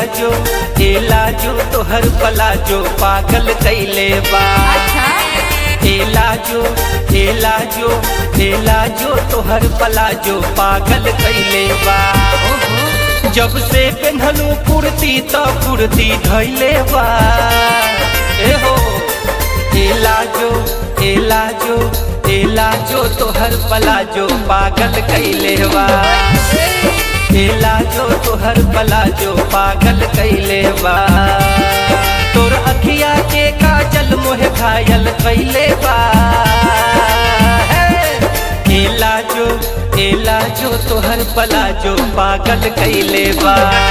जो एला जो तोहर पला जो पागल कैले बा अच्छा एला जो एला जो एला जो तोहर पला जो पागल कैले बा ओहो जब से पेन्हलू कुर्ती तो कुर्ती धैले बा ए हो एला जो एला जो एला जो तोहर पला जो पागल कैले बा एला जो तोहर पला जो पागल कैले बा तोर अखिया के काजल मोहे घायल कैले बा हे! एला जो एला जो तोहर पला जो पागल कैले बा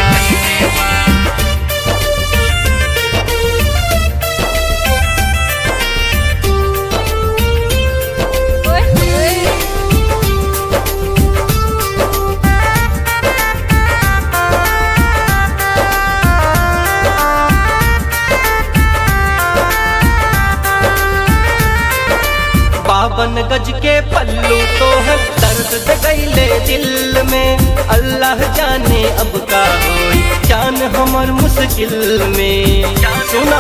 ओए ओए बावन गज के पल्लू तोहर दर्द दे गईले दिल में अल्लाह जाने अब का होई जान हमर मुश्किल में सुना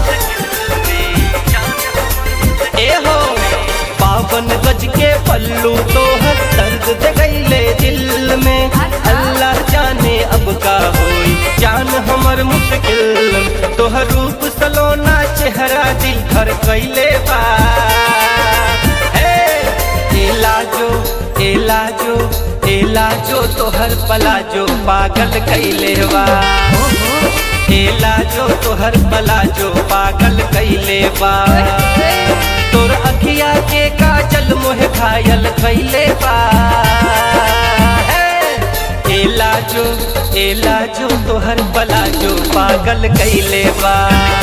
ए हो बावन गज के पल्लू तोहर दर्द दे गईले दिल में अल्लाह जाने अब का होई जान हमर मुश्किल तोहर रूप सलोना चेहरा दिल भर कैले बा हे! एला जो एला जो एला जो तोहर पला जो पागल कैले बा एला जो तोहर पला जो पागल कैले बा तोर अखिया के काजल मोहे घायल कैले बा हे! एला जो एला जो तोहर पला जो पागल कैले बा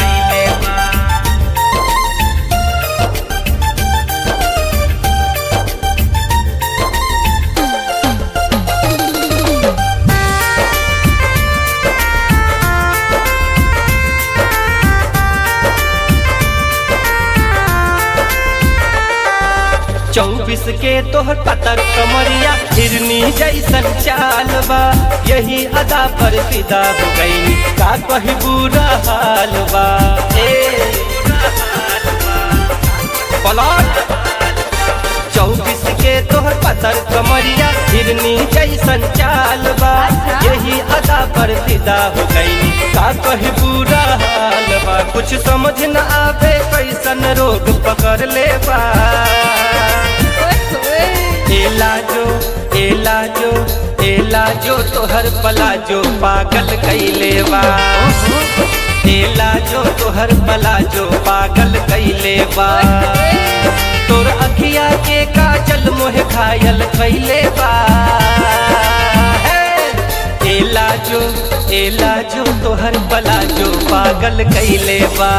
चौबीस के तोहर पतर कमरिया हिरनी जैसन चाल बा यही अदा पर फिदा हो गई का कही बुरा हाल बा ए पलट चौबीस के तोहर पतर कमरिया हिरनी जैसन चाल बा यही अदा पर फिदा हो गई का कही बुरा हाल बा कुछ समझ न आवे कैसन रोग पकड़ ले बा ओए ओए एला जो एला जो एला जो तोहर पला जो पागल कैले बा एला जो तोहर पला जो पागल कैले बा तोर अखिया के काजल मोहे घायल कैले बा हे! एला जो एला जो तोहर पला जो पागल कैले बा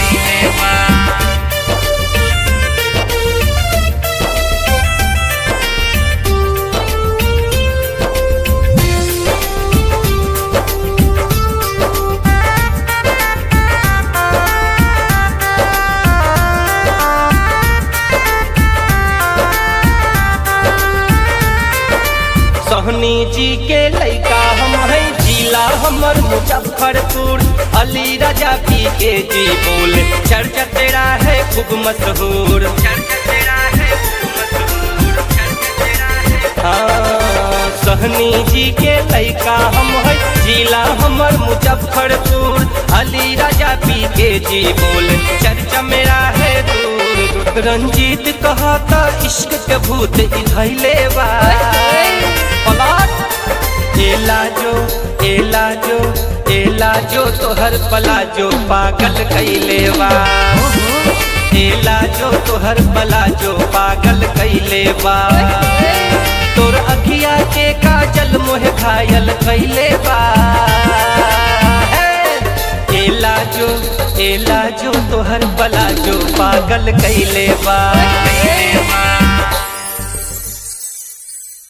सोहनी जी के लइका हम है जिला हमर मुजफ्फरपुर अली राजा पी के जी बोल चर्चा तेरा है खूब मशहूर चर्चा तेरा है खूब मशहूर चर्चा तेरा है हाँ, सहनी जी के लइका हम है जिला हमर मुजफ्फरपुर अली राजा पी के जी बोल चर्चा मेरा है दूर दूर रंजीत कहता इश्क के भूत इधैले बा पलाट एला जो एला जो एला जो तोहर पला जो पागल कैले बा एला जो तोहर पला जो पागल कैले बा तोर अखिया के काजल मोहे घायल कैले बा हे! एला जो एला जो तोहर पला जो पागल कैले बा